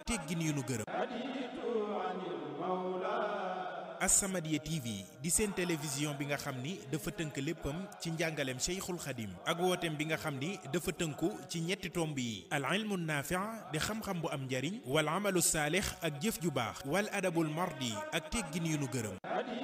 teggin yu nu gërëm As-Samadiyya TV di seen télévision bi nga xam ni dafa tënk léppam ci njàngaleem Cheikhul Khadim ak wooteem bi nga xam ni dafa tënku ci ñetti tomb yi al ilmu naafi' di xam-xam bu am njariñ wal amalu saalix ak jëf ju baax wal adabul mardi ak teggin yu nu gërëm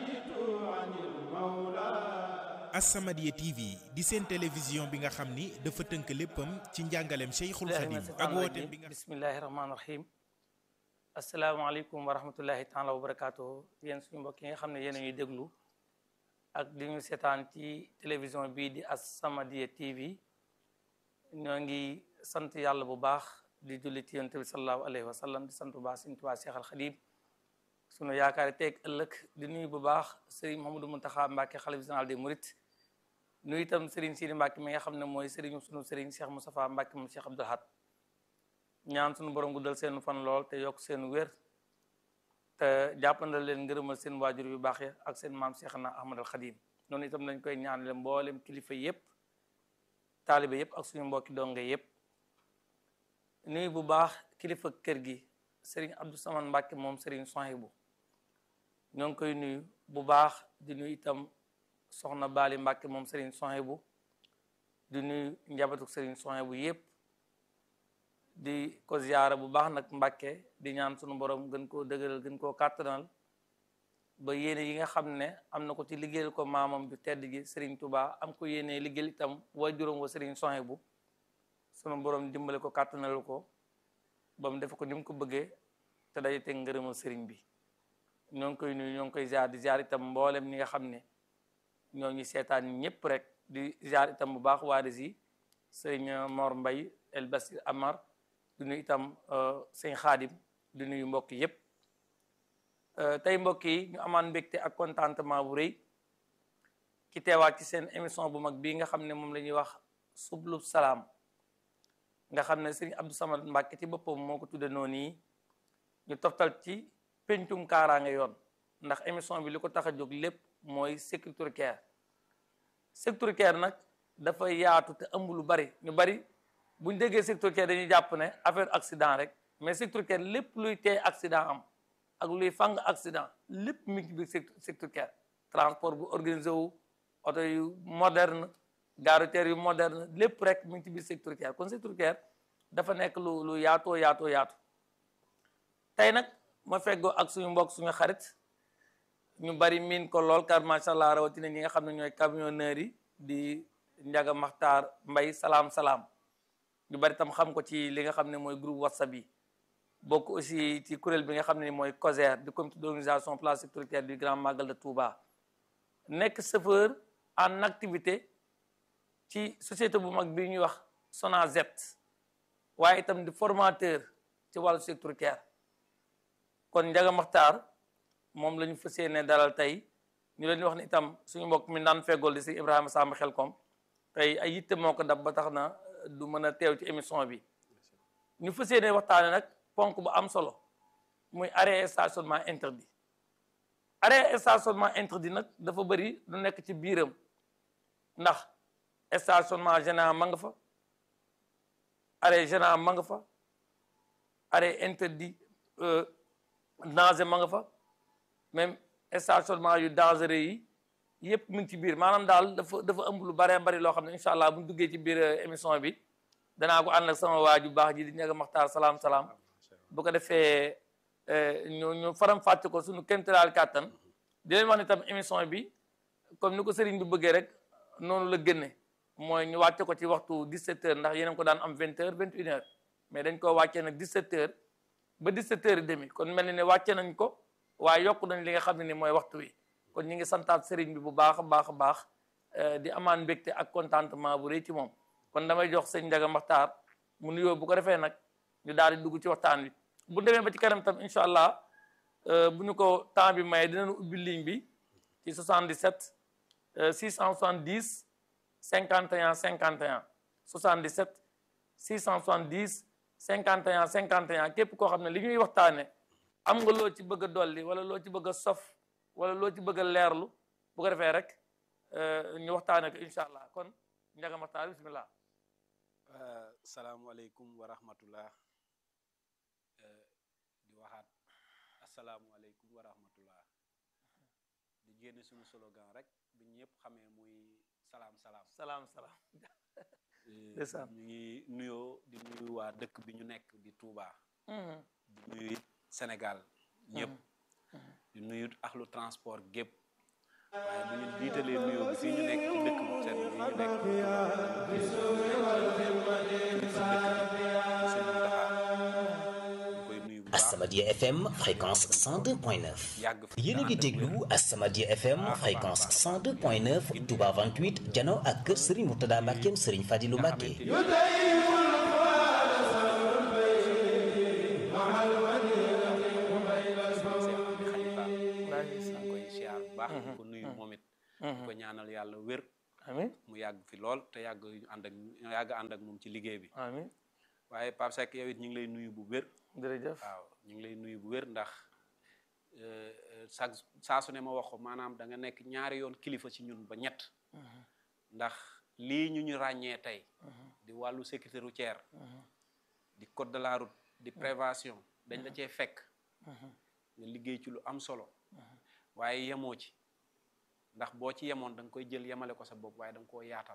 As-Samadiyya TV di seen télévision bi nga xam ni dafa tënk léppam ci njàngaleem Cheikhul Khadim ak wooteem bi nga bismillahi rahmaani rahim asalaamaaleykum wa rahmatullahi taala wa barakaatu yéen suñu mbokk yi nga xam ne yéen a ñuy déglu ak di ñu seetaan ci télévision bii di As-Samadiyya TV ñoo ngi sant yàlla bu baax di julli ci yonent bi sallallahu alayhi wa sallam di sant bu baax Sëriñ Tuubaa Cheikh al Xadim sunu yaakaar teeg ëllëg di nuyu bu baax Serigne Mouhamadou Mountakha Mbacké xalifa général des Mourides nuyu itam Serigne Sidi Mbacké mi nga xam ne mooy Serigne sunu Serigne Cheikh Moustapha Mbacké moom Cheikh Abdoul Ahad ñaan sunu borom guddal seen fan lool te yokk seen wér te jàppandal leen ngërëmal seen waajur yu baax ya ak seen maam Cheikh na Ahmad al Khadim noonu itam lañ koy ñaanale mboolem kilifa yépp taalibe yépp ak suñu mbokki donge yépp nuyu bu baax kilifa kër gi Serigne Abdou Samane Mbacké moom Serigne Sohibou ñoo ngi koy nuyu bu baax di nuyu itam soxna Bali Mbacké moom Serigne Sohibou di nuyu njabootu Serigne Sohibou yépp di ko ziyaara bu baax nag Mbàkke di ñaan sunu borom gën koo dëgëral gën koo kàttanal ba yéene yi nga xam ne am na ko ci liggéeyal ko maamam ju tedd gi Serigne Touba am ko yéene liggéeyal itam waajuram wa Serigne Sohibou sunu borom dimbale ko kàttanal ko ba mu def ko ni mu ko bëggee te day teg ngërëmal Serigne bi ñoo ngi koy nuyu ñoo ngi koy ziar di ziar itam mboolem ñi nga xam ne ñoo ngi seetaan ñëpp rek di ziar itam bu baax waa yi sëñ Mor Mbay El Basir Amar di nuyu itam sëñ Xaadim di nuyu mbokk yépp tey mbokk yi ñu amaan mbégte ak contentement bu rëy ki teewaat ci seen émission bu mag bii nga xam ne moom la ñuy wax sublu salaam nga xam ne sëñ Abdou Samad Mbàkke ci boppam moo ko tudde noonu yi ñu toftal ci pencum kaaraange yoon ndax émission bi li ko tax a jóg lépp mooy sécurité care sécurité care nag dafa yaatu te ëmb lu bari ñu bari buñ déggee sécurité care dañuy jàpp ne affaire accident rek mais sécurité care lépp luy tee accident am ak luy fang accident lépp mi ngi ci biir sécurité care transport bu organisé wu oto yu moderne gare routière yu moderne lépp rek mi ngi ci biir sécurité care kon sécurité care dafa nekk lu lu yaatoo yaatoo yaatu tey nag ma feggoo ak suñu mbokk suñu xarit ñu bari miin ko lool car macha allah rawatina ñi nga xam ne ñooy camionneurs yi di Njaga Maxtaar Mbay salaam salaam ñu bari tam xam ko ci li nga xam ne mooy groupe whatsapp yi bokk aussi ci kuréel bi nga xam ne mooy COSER du comité d'organisation plan sécuritaire du grand magal de Touba nekk chauffeur en activité ci société bu mag bi ñuy wax SONAGED waaye itam di formateur ci wàllu sécuritaire kon Njaga Maxtaar moom la ñu fas yéene dalal tey ñu leen di wax ne itam suñu mbokk mi daan feggool di si Ibrahima Samba Xelkom tey ay yitte moo ko dab ba tax na du mën a teew ci émission bi ñu fas yéene waxtaane nag ponk bu am solo muy arrêt stationnement interdit arrêt stationnement interdit nag dafa bëri lu nekk ci biiram ndax stationnement gênant ma nga fa arrêt gênant ma nga fa arrêt interdit danger ma nga fa même stationnement yu dangereux yi yëpp mu ngi ci biir maanaam daal dafa dafa ëmb lu baree bari loo xam ne incha allah bu ñu duggee ci biir émission bi danaa ko ànd ak sama waa ju baax ji di ñaga maxtaar salaam salaam bu ko defee ñu ñu faram fàcce ko suñu kéemtalaal kàttan di leen wax ne tam émission bi comme ni ko sëriñ bi bëggee rek noonu la génne mooy ñu wàcce ko ci waxtu 17 heures ndax yeneen ko daan am 20 heures 21 heures mais dañ ko wàccee nag 17 heures ba 17 heures et demi kon mel ni ne wàcce nañ ko waaye yokk nañ li nga xam ne ni mooy waxtu wi kon ñu ngi santaat sëriñ bi bu baax a baax a baax di amaan mbégte ak contentement bu rëy ci moom kon damay jox sëñ Njaga Maxtaar mu nuyoo bu ko defee nag ñu daal di dugg ci waxtaan wi bu demee ba ci kanam tam incha allah bu ñu ko temps bi maye dinañu ubbi ligne bi ci 77 670 51 51 77 670 51 51 képp koo xam ne li ñuy waxtaane am nga loo ci bëgg a dolli wala loo ci bëgg a sof wala loo ci bëgg a leerlu bu ko defee rek ñu waxtaane ko incha allah kon Njaga Maxtaar bismillah salaamualeykum wa rahmatullah asalaamualeykum wa rahmatullah di génne suñu slogan rek bi ñëpp xamee muy salaam salaam salaam salaam Eh, ndeysaan. ñu ngi nuyoo di nuyu waa dëkk bi ñu nekk di Touba di nuyu it Sénégal ñëpp di nuyu axlu transport gépp waaye bu ñu jiitalee nuyoo bi fii ñu nekk ci dëkk bu seen bi ñu nekk di Touba ñu koy nuyu bu baax As-Samadiyya FM fréquence 102.9 yàgg fi yéen a ngi déglu As-Samadiyya FM fréquence 102.9 Touba 28 jano ak kër Serigne Mourtada Mbackeem Serigne Fadilou Mbacke maa ngi koy siyaar bu baax di ko nuyu moom it di ko ñaanal yàlla wér amin mu yàgg fi lool te yàgg ànd ak yàgg ànd ak moom ci liggéey bi amin waaye Pape Seck yow it ñu ngi lay nuyu bu wér jërëjëf waaw ñu ngi lay nuyu bu wér ndax chaque saa su ne ma wax ko maanaam da nga nekk ñaari yoon kilifa ci ñun ba ñett ndax lii ñu ñu ràññee tey di wàllu sécurité routière di code de la route di prévention dañ la cee fekk nga liggéey ci lu am solo waaye yemoo ci ndax boo ci yemoon da nga koy jël yemale ko sa bopp waaye da nga koo yaatal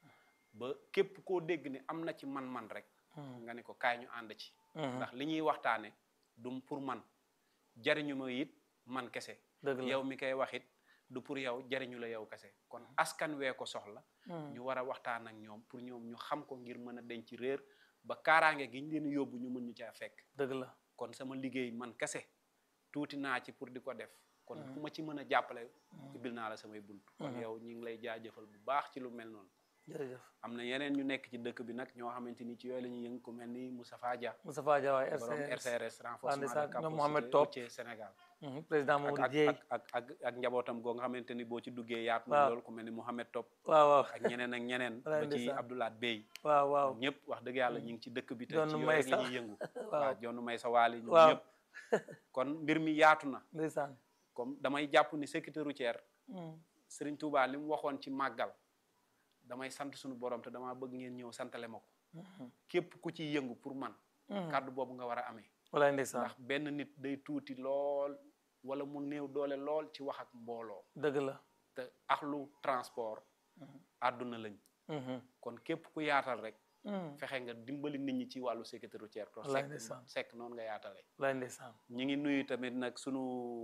ba képp koo dégg ni am na ci man-man rek nga ne ko kaay ñu ànd ci ndax li ñuy waxtaane du pour man jariñu ma it man kese dëgg la yow mi koy wax it du pour yow jariñu la yow kese kon askan wee ko soxla ñu war a waxtaan ak ñoom pour ñoom ñu xam ko ngir mën a denc réer ba kaaraange gi ñu leen yóbbu ñu mën ñu caa fekk dëgg la kon sama liggéey man kese tuuti naa ci pour di ko def kon ku ma ci mën a jàppale ibil naa la samay bunt kon yow ñi ngi lay jaajëfal bu baax ci lu mel noonu jërëjëf am na yeneen ñu nekk ci dëkk bi nag ñoo xamante ni ci yooyu la ñuy yëngu ku mel ni Moustapha Dia Moustapha Dia waay borom RCS RCRS renforcement ndeysaan, de ñoom capacité Mohamed Top. routière Sénégal Mhm, président ak Mamadou ak Dieye ak ak ak ak njabootam goo nga xamante ni boo ci duggee yaatu na Waaw. loolu ku mel ni Mohamed Top waaw waaw ak ñeneen ak ñeneen Walaay ba ci ndeysaan. Abdoulaye Bey waaw waaw ñëpp wax dëgg yàlla ñu ngi ci dëkk bi te Jonn ci yooyu Maysa. la ñuy yëngu Waaw. waaw jonn may sa waali ñoom Waaw. ñëpp kon mbir mi yaatu na ndeysaan comme damay jàpp ni sécurité routière Mhm, Serigne Touba li mu waxoon ci màggal damay sant suñu borom te damaa bëgg ngeen ñëw santale ma ko képp ku ciy yëngu pour man kàddu boobu nga war a amee walaay ndeysaan ndax benn nit day tuuti lool wala mu néew doole lool ci wax ak mbooloo dëgg la te axlu transport àdduna lañ Mhm, kon képp ku yaatal rek mhm, fexe nga dimbali nit ñi ci wàllu sécurité routière to Wallaay sekk ndeysaan. sekk noonu nga yaatale walaay ndeysaan ñi ngi nuyu tamit nag sunu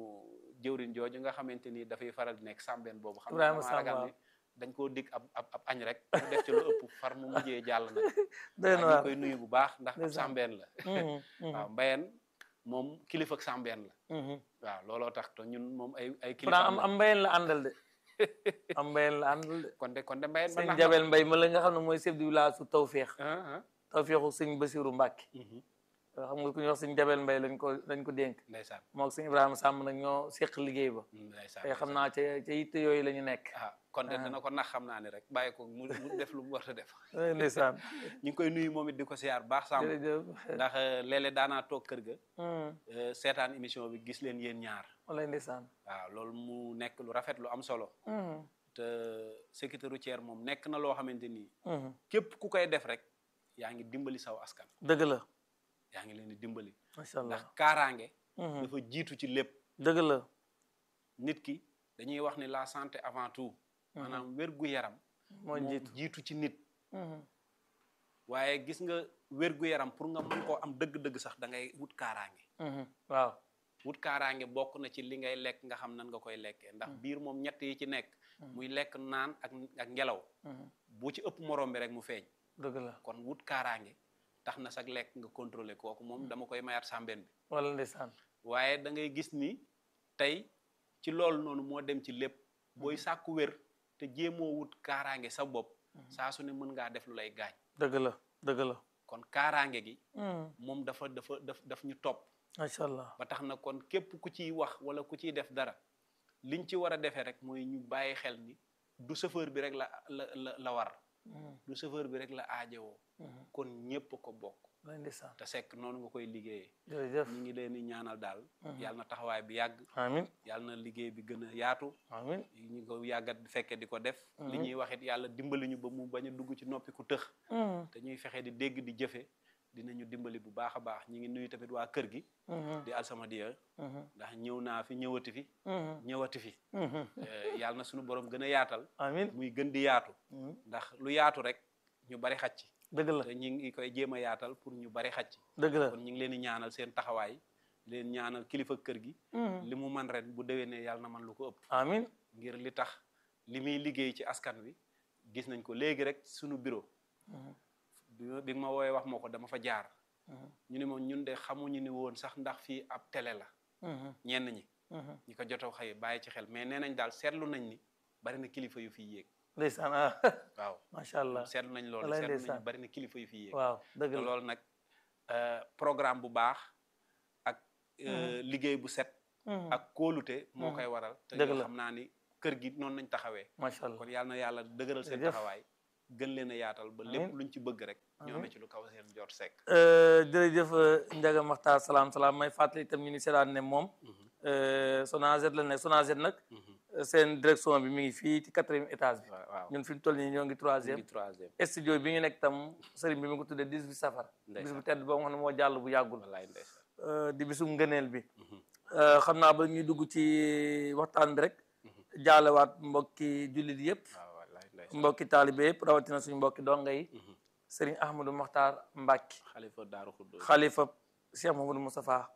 jëwriñ jooju nga xamante ni dafay faral di nekk sàmbeen boobu xam Ibrahima damaa ragal Samb, ni dañ koo dig ab ab ab añ rek mu def ci lu ëpp far mu mujjee jàll nag doy na waaye ñu waar koy nuyu bu baax ndax ab Ndeysaan. sàmbeen la Mhm, mhm, waaw mbayeen moom kilifa ak sàmbeen la mhm. waaw looloo tax te ñun moom ay ay pourtant kilifa am am mbayeen la àndal de am mbayeen la àndal de kon de kon de mbayeen ba sëñ nax Jabel Mbay ma la nga xam ne mooy chef du village su Tawféex ah ah Tawféexu sëñ Basiru Mbàkke mhm. xam nga ku ñuy wax sëñ Jabel Mbay lañ ko lañ ko dénk ndeysaan moo ak sëñ Ibrahima Sàmm nag ñoo séq liggéey ba ndeysaan tey xam naa ca ca yitte yooyu la ñu nekk ah kon de dana ko nax xam naa ne rek bàyyi ko mu mu def lu mu war a def walaay ndeysaan ñu ngi koy nuyu moom it di ko siyaar baax sàmm jërëjëf ndax léeg-léeg daanaa toog kër ga Mhm, euh, seetaan émission bi gis leen yéen ñaar walaay ndeysaan waaw loolu mu nekk lu rafet lu am solo Mhm, te sécurité routière moom nekk na loo xamante ni mhm. képp ku koy def rek yaa ngi dimbali saw askan dëgg la yaa ngi leen di dimbali macha allah ndax kaaraange Mhm, dafa jiitu ci lépp dëgg la nit ki dañuy wax ni la santé avant tout maanaam wér gu yaram moo moo jiitu jiitu ci nit Mhm, waaye gis nga wér gu yaram pour nga mën koo am dëgg-dëgg sax da ngay wut kaaraange mhm. waaw wut kaaraange bokk na ci li ngay lekk nga xam nan nga koy lekkee ndax biir moom ñett yi ci nekk muy lekk naan ak ak ngelaw Mhm, bu ci ëpp morom bi rek mu feeñ dëgg la kon wut kaaraange tax na sax lekk nga contrôler kooku moom dama koy mayaat sàmbeen bi wala ndeysaan waaye da ngay gis ni tey ci loolu noonu moo dem ci lépp booy sàkku wér te jéemoo wut kaaraange sa bopp saa su ne mën ngaa def lu lay gaañ dëgg la dëgg la kon kaaraange gi Mhm, moom dafa dafa daf daf ñu topp macha allah ba tax na kon képp ku ciy wax wala ku ciy def dara liñ ci war a defee rek mooy ñu bàyyi xel ni du chauffeur bi rek la la la la war Mhm, du chauffeur bi rek la aajowoo mhm. kon ñépp ko bokk walaay ndeysaan te sekk noonu nga koy liggéeyee jërëjëf ñu ngi leen di ñaanal daal yàlla na taxawaay bi yàgg amin yàlla na liggéey bi gën a yaatu amin ñu ko yàggat fekke di ko def li ñuy waxit yàlla dimbali ñu ba mu bañ a dugg ci noppi ku tëx Mhm, te ñuy fexe di dégg di jëfe dinañu dimbali bu baax a baax ñi ngi nuyu tamit waa kër gi di Alsamadiya ndax ñëw naa fi ñëwati fi ñëwati fi Eh, yàlla na suñu borom gën a yaatal amin muy gën di yaatu ndax lu yaatu rek ñu bari xaj ci dëgg la te ñi ngi koy jéem a yaatal pour ñu bari xaj ci dëgg la kon ñu ngi leen di ñaanal seen taxawaay leen ñaanal kilifa kër gi li mu man ren bu déwénee yàlla na man lu ko ëpp amin ngir li tax li muy liggéey ci askan wi gis nañ ko léegi rek suñu bureau bi ma bi nga ma woowee wax ma ko dama fa jaar ñu ne moom ñun de xamuñu ni woon sax ndax fii ab télé la ñenn ñi ñi ko jotoo xëy bàyyi ci xel mais nee nañ daal seetlu nañ ni bari na kilifa yu fiy yéeg ndeysaan ah waaw macha allah seetlu nañ loolu Wallaay seetlu nañ ndeysaan. bari na kilifa yu fiy yéeg waaw dëgg te la loolu nag euh, programme bu baax ak euh, liggéey bu set ak kóolute moo koy waral te Dëgg ñoo la. xam naa ni kër gi noonu nañ taxawee macha allah kon yàlla na yàlla dëgëral seen Jërëjëf. taxawaay gën leen a yaatal ba lépp Amiin. luñ ci bëgg rek ñu Amiin. amee ci lu kaw seen jot sekk Euh, jërëjëf euh, Ndiaga Makhtar salaam salaam may fàttali itam ñu ni seetaan ne moom euh, Sonaged la ne Sonaged nag euh, seen direction bi mi ngi fii ci quatrième étage bi waaw waaw ñun fi mu toll nii ñoo ngi ñu troisième ngi troisième studio bi ñu nekk tam sëriñ bi mi ngi ko tuddee 18 safar bis Ndeysaan. bu tedd boo xam ne moo jàll bu yàggul wallaay ndeysaan euh, di bisum ngëneel bi Euh, xam naa ba ñuy dugg ci waxtaan bi rek jaalewaat mbokki jullit yëpp waaw wallaay ndeysaan mbokki taalibe yëpp rawatina suñu mbokki donga yi sëriñ Ahmadou Makhtar Mbacke xalifa daaru xuddo xalifa Cheikh Mamadou Moustapha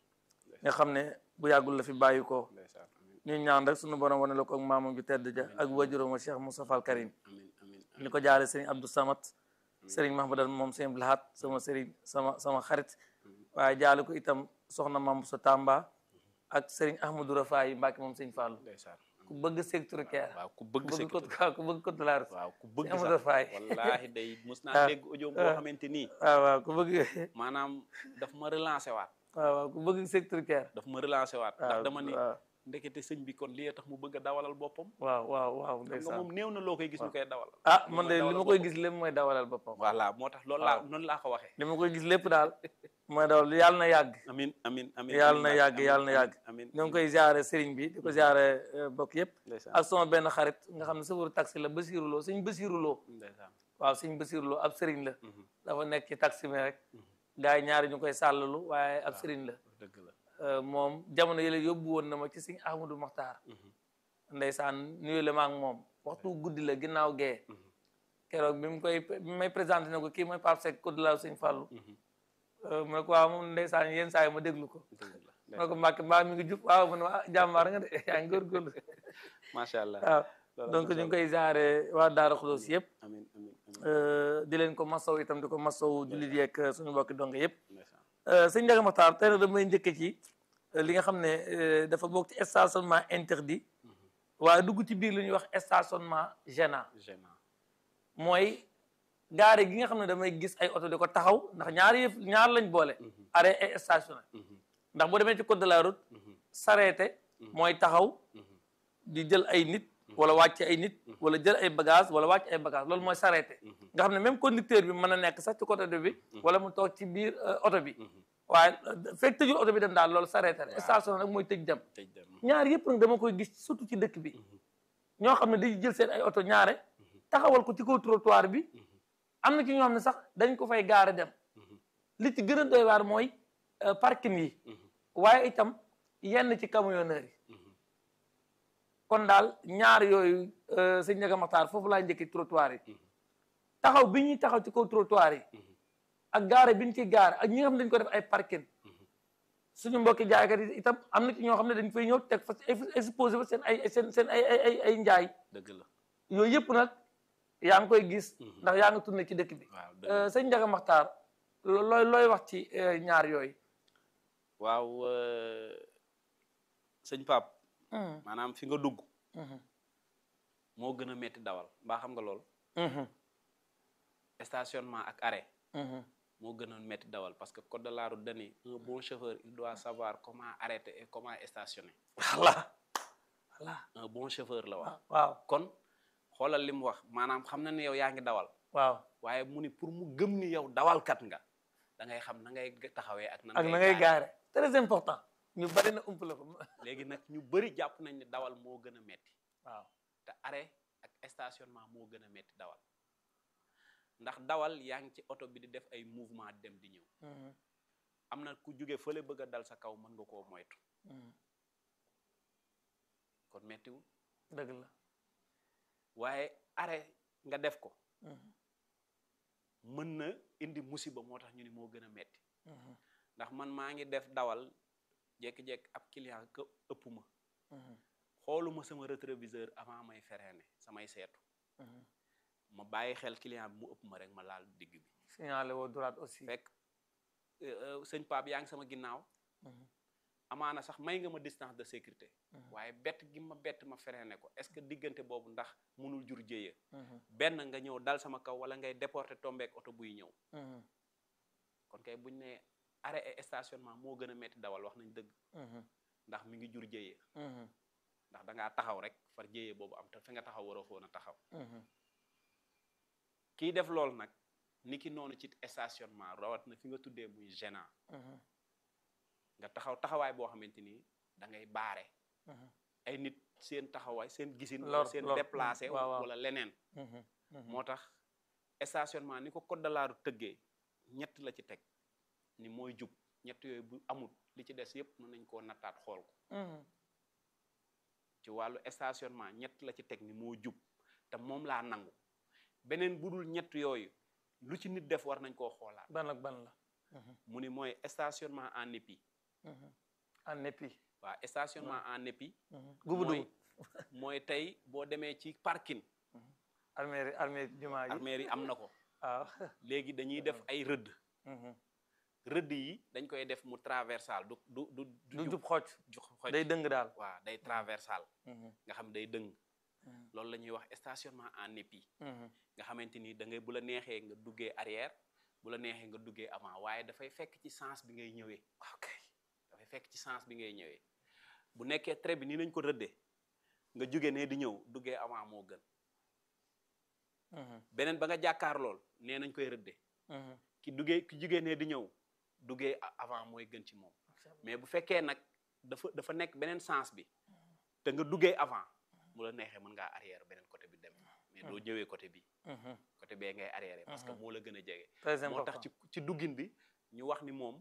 nga xam ne bu yàggul la fi bàyyi ko ndeysaan amin ñu ñaan rek suñu borom wane la ko ak maamam ju tedd ja ak wajuram wa Cheikh Moustapha al Karim amin amin ni ko jaare sëriñ Abdou Samad sëriñ Mahmadal moom sëriñ Blahat sama sëriñ sama sama xarit waaye jaale ko itam soxna Mam sa Tamba ak sëriñ Ahmadou Rafaay Mbacke moom sëriñ Fallou ndeysaan ku bëgg secteur care waaw ku ku bëgg bëgg sécurité ko ku bëgg code de la route waaw ku bëgg Amadou sax Faye. wallaahi day mos Ah. naa dégg audio boo xamante nii waaw waaw ku bëgg maanaam daf ma relancé waat waaw waaw ku bëgg secteur care daf ma relancé waat ndax waaw dama ni waaw ndekete sëñ bi kon lii tax mu bëgg a dawalal boppam waaw waaw waaw xam nga ndeysaan moom néew na loo koy gis ñu koy dawal ah li man mooy de li dawalal ma koy boppam. gis lépp mooy dawalal boppam voilà moo tax loolu laa noonu laa ko waxee li ma koy gis lépp daal mooy dawal yàlla na yàgg amin amin amin yàlla na amin, yàgg amin, yàlla na amin, yàgg amin ñoo ngi koy ziare sëriñ bi di ko ziare bokk yëpp ndeysaan ak sama benn xarit nga xam ne sëfaru taxi la Basiru Lo sëñ Basiru Lo ndeysaan waaw sëñ Basiru Lo ab sëriñ la Mhm. dafa nekk ci taxi mi rek gars yi ñaari ñu koy sàllalu waaye ab sëriñ la dëgg la Euh, moom jamono yële yóbbu woon na ma ci sëñ Ahmadou Makhtar ndeysaan nuyu la ma ak moom waxtu guddi la ginnaaw gee keroog bi mu koy bi may présenté ne ko kii mooy Pape Seck code la sëñ Fallou Euh, mu ne ko waaw moom ndeysaan yenn saa yi ma déglu ko dëgg la mu ne ko Mbacke mbaa mi ngi jub waaw mu ne ah jàmbaar nga de yaa ngi góorgóorlu macha allah waaw loolu donc am na ñu ngi solo. koy jaare waa Daara Xudoos yëpp amin amin amin euh, di leen ko masaw itam di ko masaw jullit yeeg suñu mbokki donge yëpp ndeysaan Euh, sëñ Ndiaga Makhtar tey nag damay njëkke ci euh, li nga xam ne euh, dafa bokk ci stationnement interdit waaye dugg ci biir lu ñuy wax stationnement gênant gênant mooy gaare gi nga xam ne damay gis ay oto di ko taxaw ndax ñaar yëf ñaar lañ boole arrêt et stationné ndax boo demee ci code de la route s'arrêter mooy taxaw di jël ay nit wala wàcce ay nit wala jël ay bagage wala wàcce ay bagage loolu mooy s'arrêter nga xam ne même conducteur bi mën a nekk sax ci côté bi wala mu toog ci biir euh, oto bi waaye euh, fekk tëjul oto bi dem daal loolu s'arrêter stationné nag mooy tëj dem tëj dem ñaar yëpp nag dama koy gis surtout ci dëkk bi ñoo xam ne dañuy jël seen ay oto ñaare taxawal ko ci kaw trottoir bi am na ci ñoo xam ne sax dañ ko fay gaare dem li ci gën a doy waar mooy euh, parking yi waaye itam yenn ci camionneurs yi kon daal ñaar yooyu euh, sëñ Ndiaga Makhtar foofu laa njëkki trottoir yi taxaw bi ñuy taxaw ci kaw trottoir yi ak gaare bi ñu ciy gaare ak ñi nga xam ne dañ ko def ay parking suñu mbokki jaaykat yi itam am na ci ñoo xam ne dañ fay ñëw teg fa exposé fa seen ay seen seen ay ay ay ay njaay dëgg la yooyu yëpp nag yaa ngi koy gis ndax yaa ngi tourné ci dëkk bi waaw dëgg Euh, sëñ Ndiaga Makhtar lo- looy looy wax ci euh, ñaar yooyu waaw euh, sëñ Pape maanaam fi nga dugg moo gën a metti dawal mbaa xam nga lool stationnement ak arrêt moo gën a metti dawal parce que code de la route dani un bon chauffeur il doit savoir comment arrêter et comment stationner voilà voilà un bon chauffeur la wax waaw kon xoolal li mu wax maanaam xam na ni yow yaa ngi dawal waaw waaye mu ni pour mu gëm ni yow dawalkat nga da ngay xam na ngay taxawee ak nan ak na ngay gaare très important ñu bari na ump la ko léegi nag ñu bëri jàpp nañ ne dawal moo gën a metti waaw te arrêt ak stationnement moo gën a metti dawal ndax dawal yaa ngi ci oto bi di def ay mouvement di dem di ñëw am na ku jóge fële bëgg a dal sa kaw mën nga koo moytu kon mettiwul dëgg la waaye arrêt nga def ko mën na indi musiba moo tax ñu ni moo gën a metti ndax man maa ngi def dawal jekki-jekki ab client ka ëpp ma xooluma sama rétroviseur avant may freiné samay seetu ma bàyyi xel client bi mu ëpp ma rek ma laal digg bi signalé woo droite aussi fekk sëñ Pape yaa ngi sama ginnaaw amaana sax may nga ma distance de sécurité waaye bett gi ma bett ma freiné ko est-ce que diggante boobu ndax mënul jur jéeya benn nga ñëw dal sama kaw wala ngay déporté tombeek oto buy ñëw kon kay buñ ne arrêt et stationnement moo gën a metti dawal wax nañ dëgg ndax mi ngi jur jéeya ndax dangaa taxaw rek far jéeya boobu am te fi nga taxaw waroo foon a taxaw kii def loolu nag ni ki noonu ci stationnement rawat na fi nga tuddee muy gênant nga taxaw taxawaay boo xamante ni da ngay baare ay nit seen taxawaay seen gisin wala Lor- seen lor. déplacé waaw, waaw. wala leneen moo tax stationnement ni ko code de la route tëggee ñett la ci teg ni mooy jub ñett yooyu bu amul li ci des yépp mën nañ koo nattaat xool ko ci wàllu stationnement ñett la ci teg ni moo jub te moom laa nangu beneen bu dul ñett yooyu lu ci nit def war nañ koo xoolaat ban ak ban la mu ni mooy stationnement en épi en épi waaw stationnement en épi gubu mooy dugub mooy tey boo demee ci parking armée armée jumaa ji armeer yi am na ko waaw léegi dañuy def ay rëdd rëdd yi dañ koy def mu traversal du du du du jub xocc ju xoj day dëng daal waaw day traversal nga xam day dëng loolu la ñuy wax stationnement en épi nga xamante ni da ngay bu la neexee nga duggee arrière bu la neexee nga duggee avant waaye dafay fekk ci sens bi ngay ñëwee ok dafay fekk ci sens bi ngay ñëwee bu nekkee trait bi nii nañ ko rëddee nga jóge ne di ñëw duggee avant moo gën beneen ba nga jàkkaar lool nee nañ koy rëddee ki duggee ki jóge ne di ñëw duggee a- avant mooy gën ci moom mais bu fekkee nag dafa dafa nekk beneen sens bi te nga duggee avant mu la neexee mën ngaa arrière beneen côté bi dem mais doo ñëwee côté bi côté bee ngay arrière parce que moo la gën a jege très moo tax important ci ci duggin bi ñu wax ni moom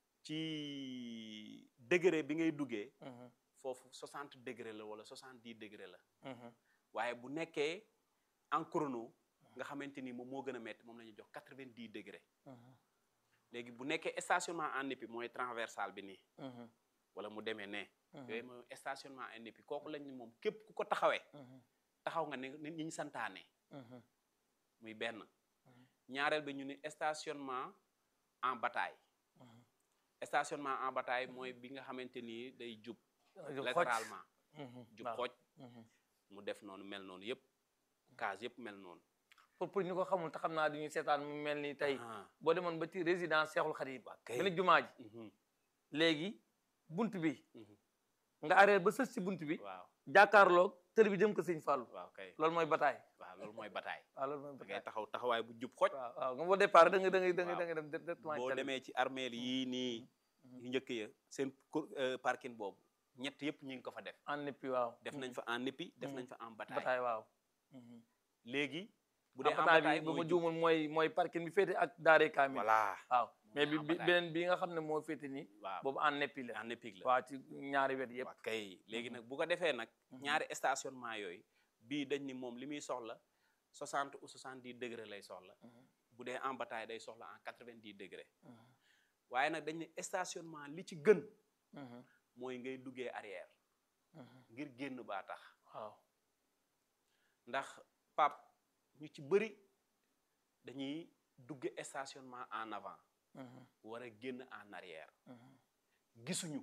ci degré bi ngay duggee foofu 60 degré la wala 70 degré la waaye bu nekkee en chrono nga xamante ni moom moo gën a métti moom la ñuy jox 90 degré léegi bu nekkee stationnement en épi mooy transversal bi nii wala mu demee ne yooyu mooy stationnement en épi kooku lañ ni moom képp ku ko taxawee taxaw nga ne ni ñi ñu santaane muy benn ñaareel bi ñu ni stationnement en bataille stationnement en bataille mooy bi nga xamante ni day jub latéralement jub xooj mu def noonu mel noonu yëpp case yëpp mel noonu pour pour ñu ko xamul te xam naa duñu seetaan mu mel ni tey Ah, boo demoon ba ci résidence Cheikhoul Khadim kay. benn jumaa ji mhm, léegi bunt bi mhm. nga arrière ba sës ci bunt bi waaw jàkkaarloog tër bi jëm ko sëñ Fallou waaw kay loolu mooy bataay waaw loolu mooy bataille waaw loolu mooy da ngay bataay taxaw taxawaay bu jub xoj waaw waaw nga boo départ da nga da nga da nga Waaw. da nga dem directement boo ci tali bi. demee ci armeel yii nii yu njëkk ya seen cour- euh, parking boobu ñett yëpp ñu ngi ko fa def en épi waaw def nañ fa en épi def nañ fa en bataille bataay waaw léegi bu bu dee en bataay bataille bi bu ma mooy jub juumul mooy mooy parking bi féete ak daare kaamil voilà waaw mais bi en bi bataille. beneen bi nga xam ne moo féete nii waaw boobu en épi la en épique la waaw ci ñaari wet yëpp waaw kay léegi nag bu ko defee nag ñaari stationnement yooyu bii dañ ni moom li muy soxla 60 ou 70 degré lay soxla bu dee en bataille day soxla en 90 degré waaye nag dañ ne stationnement li ci gën mooy ngay duggee arrière ngir génn baa tax waaw ndax pap ñu ci bëri dañuy dugg stationnement en avant war a génn en arrière gisuñu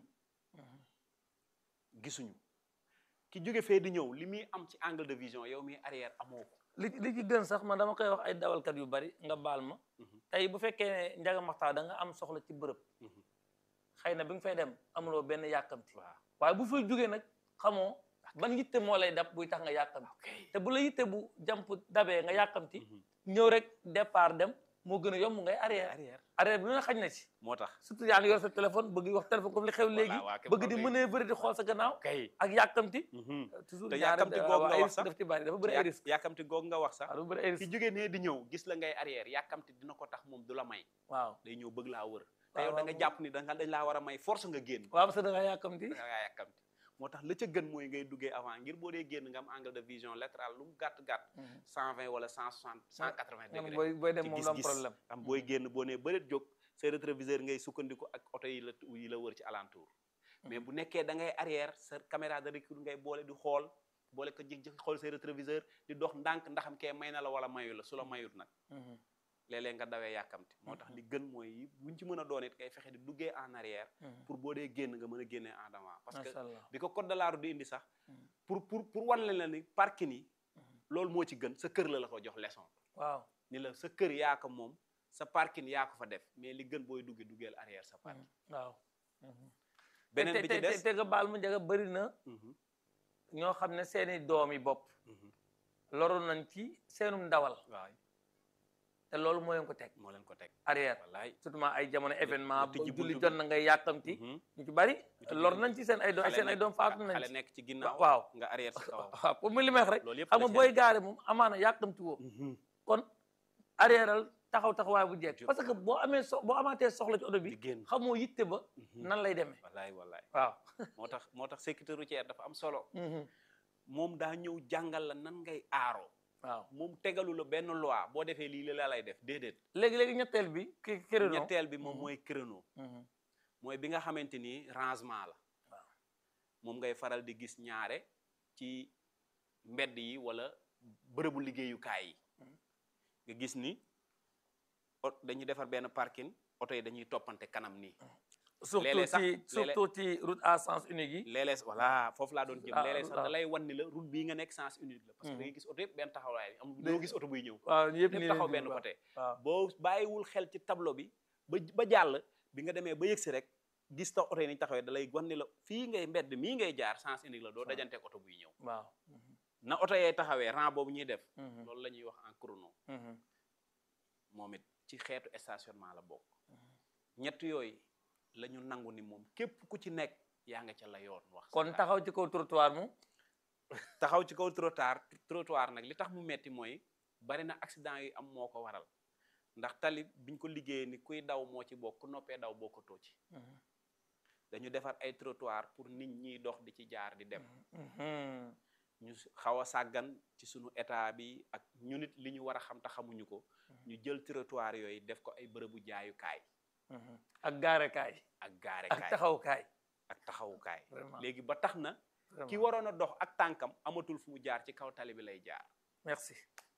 gisuñu ki jóge fee di ñëw li muy am ci angle de vision yow mi arrière amoo ko li li ci gën sax man dama koy wax ay dawalkat yu bari nga baal ma tey bu fekkee ne njaga maxtaa da nga am soxla ci bërëb xëy na bi nga fay dem amuloo benn yàkkamti waaw waaye bu fay jógee nag xamoo ban yitte moo lay dab buy tax nga yàkkamti te bu la yitte bu jàmp dabee nga yàkkamti ñëw rek départ dem moo gën a yomb ngay arrière arrière arrière bi lu ne xañ na ci moo tax surtout yaa ngi yor sa téléphone bëgg wax téléphone comme li xew léegi waa kay bëgg di moom manœuvre di xool sa gannaaw kay ak yàkkamti Mhm. toujours Te ñaare yàkkamti da- googu waaw, nga ay wax risque sax. daf ci bari dafa bëri ay Yàk- risque yàkkamti goog nga wax sax waaw dafa bëri ay ki risque jógee nee di ñëw gis la ngay arrière yàkkamti dina ko tax moom du la may waaw day ñëw bëgg laa wër te waaw, yow da nga waaw. jàpp ni da nga dañ laa war a may force nga génn waaw parce que da nga yàkkamti da ngaa yàkkamti moo tax la ca gën mooy ngay duggee avant ngir boo dee génn nga am angle de vision latéral lu mu gàtt gàtt cent vingt wala cent soixante cent quatre vingt nga ne degré booy booy dem ci moom du am gis-gis. problème am booy génn boo nee bëreet jóg say rétroviseur ngay sukkandiku ak oto yi la yi la wër ci alentour mais bu nekkee da ngay arrière sa caméra de recul ngay boole di xool boole ko jëg jëg xool say rétroviseur di dox ndànk ndaxam kee may na la wala mayu la su la mayut nag léeg-léeg nga dawee yàkkamti moo tax li gën mooy yi buñ ci mën a doon it kay fexe di duggee en arrière pour boo dee génn nga mën a génnee en avant parce que macha allah bi ko code de la route di indi sax pour pour pour wan leen la ni parking yi loolu moo ci gën sa kër la la ko jox leçon waaw ni la sa kër yaa ko moom sa parking yaa ko fa def mais li gën booy duggee duggeel arrière sa parking waaw beneen te bi te ci te des te nga baal mu njëga bëri na Mhm, ñoo xam ne seeni doom yi bopp mhm. loru nañ ci seenum ndawal waaw te loolu moo leen ko teg moo leen ko teg arrière wallaay surtout ay jamono événement nga ba tijji julli buntu jot bi. na ngay yàkkamti Mhm. ñu ci bari tijji lor buntu nañ ci seen ay doom Xale seen ay nekk- doom faatu nañ xale ci nekk ci ginnaaw waaw nga arrière sa kawam waaw pour mu li may wax rek loolu yëpp xam nga la booy gaare moom amaana yàkkamti woo Mhm. kon arrièreal taxaw taxawaay bu jekk Ju- parce que boo amee so boo amaatee soxla ci oto bi di génn xamoo yitte ba Mhm. nan lay demee wallaay wallaay waaw moo tax moo tax sécurité routière dafa am solo Mhm. moom daa ñëw jàngal la nan ngay aaroo waaw moom tegalu la benn loi boo defee lii la lay def déedéet léegi-léegi ñetteel bi ki créneau ñetteel bi moom Mhm. mooy créneau Mhm. mooy bi nga xamante ni rangement la Waaw. moom ngay faral di gis ñaare ci mbedd yi wala bërëbu liggéeyukaay yi Mhm. nga gis ni ot dañuy defar benn parking oto yi dañuy toppante kanam nii surtout léeg-léeg sax- ci léeg-léeg- surtout ci route à sens unique yi léeg-léeg voilà foofu laa doon jëm Ah, léeg-léeg sax waaw. da lay wan ni la route bii nga nekk sens unique la parce que Mhm. da ngay gis oto yëpp benn taxawaay am Day- doo gis oto buy ñëw waaw yëpp ñëpp nii taxaw lañ benn jublu, côté waaw boo bàyyiwul xel ci tableau bi ba ba jàll bi nga demee ba yëgsi rek gis tax oto yi ni taxawee da lay wan ni la fii ngay mbedd mii ngay jaar sens unique la doo dajanteeg oto buy ñëw waaw Mhm. na oto yee taxawee rang boobu ñuy def Mhm. loolu la ñuy wax en chrono Mhm. moom it ci xeetu stationnement la bokk ñett yooyu la ñu nangu ni moom képp ku ci nekk yaa nga ca la yoon wax sa kon xalaat. taxaw ci kaw trottoir mu taxaw ci kaw trottoir trottoir nag li tax mu metti mooy bari na accident yi am moo ko waral ndax tali biñ ko liggéeyee ni kuy daw moo ci bokk ku noppee daw bokkatoo ci Mhm. dañu defar ay trottoir pour nit ñiy dox di ci jaar di dem Mhm. ñu s- xaw a sàggan ci sunu état bi ak ñu nit li ñu war a xam te xamuñu ko ñu jël trottoir yooyu def ko ay bërëbu jaayukaay Mhm. ak gaarekaay ak ak gaarekaay taxawukaay ak taxawukaay vraiment léegi ba tax na vraiment. ki waroon a dox ak tànkam amatul fu mu jaar ci kaw tali bi lay jaar merci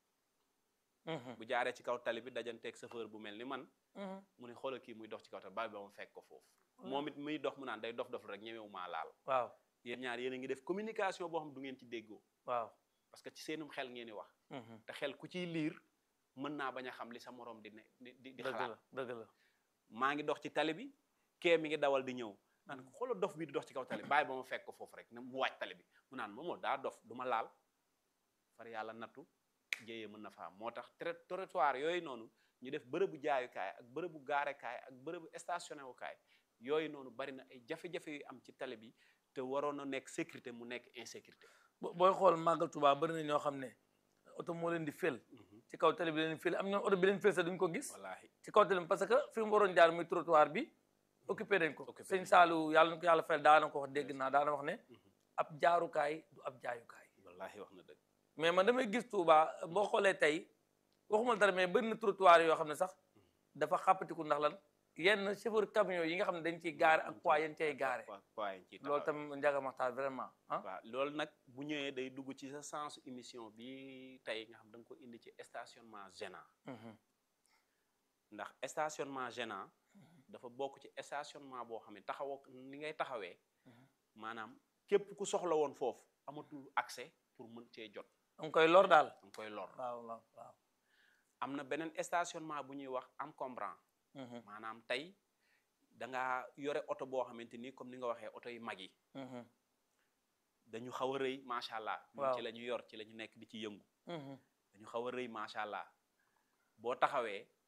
Mhm. bu jaaree ci kaw tali bi dajanteeg chauffeur bu mel ni man Mhm. mu ne xoolal kii muy dox ci kaw tali ba ba mu fekk ko foofu moom it muy dox mu naan day dof dof rek ñemewu maa laal waaw yéen ñaar yéen a ngi def communication boo xam du ngeen ci déggoo waaw parce que ci seenum xel ngeen di wax Mhm. te xel ku ciy liir mën naa bañ a xam li sa morom di ne di di di dëgg xalaat la dëgg la maa ngi dox ci tali bi kee mi ngi dawal di ñëw naan ko xoolal dof bi di dox ci kaw tali bi bàyyi ba ma fekk ko foofu rek ne mu wàcc tali bi mu naan moomoo daa dof du ma laal far yàlla nattu jéyee mën na fa am moo tax trai- trottoir yooyu noonu ñu def bërëbu jaayukaay ak bërëbu gaarekaay ak bërëbu stationné wukaay yooyu noonu bari na ay jafe-jafe yu am ci tali bi te waroon na nekk sécurité mu nekk insécurité bo- booy xool màggal Tuubaa bari na ñoo xam ne oto moo leen di fël ci kaw tali bi leen fël am ñoom oto bi leen fël sax duñ ko gis wallaahi ci kaw tali bi parce que fi mu waroon jaar muy trottoir bi occupé nañ ko Occupé sëñ nañ ko. Saalu yàlla na ko yàlla fayal daana ko wax dégg naa daana wax ne ab jaarukaay du ab jaayukaay wallaahi wax na dëgg mais man damay gis Touba boo xoolee tey waxuma dara mais bëri na trottoir yoo xam ne sax dafa xàppatiku ndax lan yenn chauffeur camion yi nga xam ne dañ ciy gaare ak poids yéen cay gaare waa waa yi ciy loolu taxaw. tam njaga maxtaar vraiment ah waaw loolu nag bu ñëwee day dugg ci sa sens émission bi tey nga xam da nga ko indi ci stationnement gênant Mhm. ndax stationnement gênant dafa bokk ci stationnement boo xam ne taxawoo ni ngay taxawee maanaam képp ku soxla woon foofu amatul accès pour mën cee jot da nga koy lor daal da nga koy lor waaw waaw waaw am na beneen stationnement bu ñuy wax encombrant Mhm. maanaam tey da nga yore oto boo xamante ni comme ni nga waxee oto yu mag yi Mhm. dañu xaw a rëy macha allah ñun Waaw. ci la ñu yor ci la ñu nekk di ci yëngu Mhm. dañu xaw a rëy macha allah boo taxawee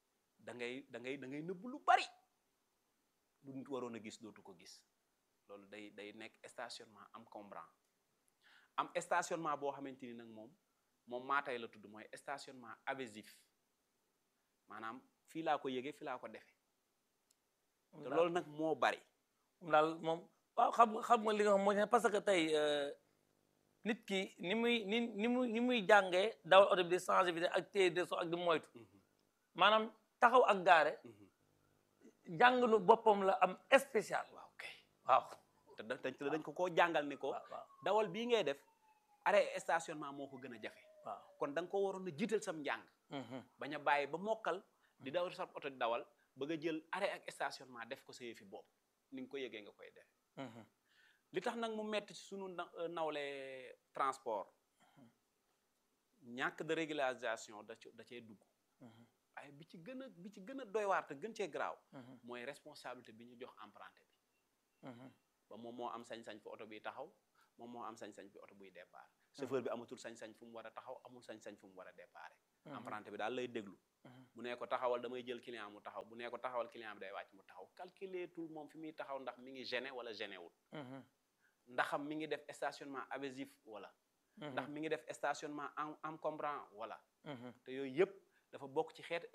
da ngay da ngay da ngay nëbb lu bari lu nit waroon a gis dootu ko gis loolu day day nekk stationnement encombrant am stationnement boo xamante ni nag moom moom maatay la tudd mooy stationnement abusif maanaam fii laa ko yëgee fii laa ko defee te loolu nag moo bari moom daal moom waaw xam nga xam nga li nga xam mooy parce que tey nit ki ni muy ni ni muy ni muy jàngee dawal oto bi di changer vitesse ak téye de so ak di moytu maanaam taxaw ak gaare jàngalu boppam la am spécial waaw kay waaw te da- te dañ ko koo jàngal ni ko waaw waaw dawal bii ngay def arrêt stationnement moo ko gën a jafe waaw kon da nga ko waroon a jiital sam njàng bañ a bàyyi ba mokkal di dawal sa oto di dawal bëgg a jël arrêt ak stationnement def ko sa yëfi bopp ni nga ko yëgee nga koy def li tax nag mu metti ci sunu na- euh, nawle transport ñàkk de régularisation da ci da cee dugg waaye bi ci gën a bi ci gën a doy waar te gën cee garaaw mooy responsabilité bi ñu jox emprunté bi ba moom moo am sañ-sañ fi oto biy taxaw moom moo am sañ-sañ fi oto buy départ chauffeur bi amatul sañ-sañ fu mu war a taxaw amul sañ-sañ fu mu war a départ emprunté bi daal lay déglu bu nee ko taxawal damay jël client mu taxaw bu nee ko taxawal client bi day wàcc mu taxaw calculer tout moom fi muy taxaw ndax mi ngi gêné wala gêné wul ndaxam mi ngi def stationnement abusif wala ndax mi ngi def stationnement en encombrant wala te yooyu yëpp dafa bokk ci xeetu